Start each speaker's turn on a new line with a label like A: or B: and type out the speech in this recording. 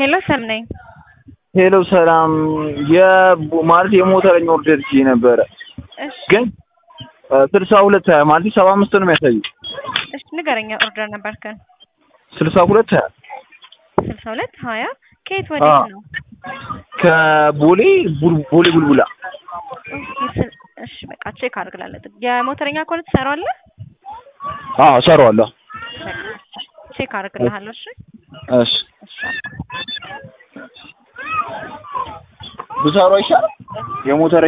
A: ሄሎ ሰም ነኝ።
B: ሄሎ ሰላም ማለት የሞተረኛ ኦርደር ይዤ ነበረ
A: እሺ
B: ግን ስልሳ ሁለት ሀያ ማለት ሰባ አምስት ነው የሚያሳየው።
A: እሺ ንገረኛ ኦርደር ነበርከን?
B: ስልሳ ሁለት ሀያ
A: ስልሳ ሁለት ሀያ ከየት ወዴት ነው?
B: ከቦሌ ቡል- ቦሌ ቡልቡላ
A: ኦኬ፣ ስል- እሺ በቃ ቼክ አድርግላለሁ። የሞተረኛ ከሆነ ትሰራዋለህ?
B: አዎ እሰራዋለሁ።
A: በቃ ቼክ አድርግልሃለሁ። እሺ
B: እሺ
A: እሺ
B: ብሰራው አይሻልም? የሞተረኛ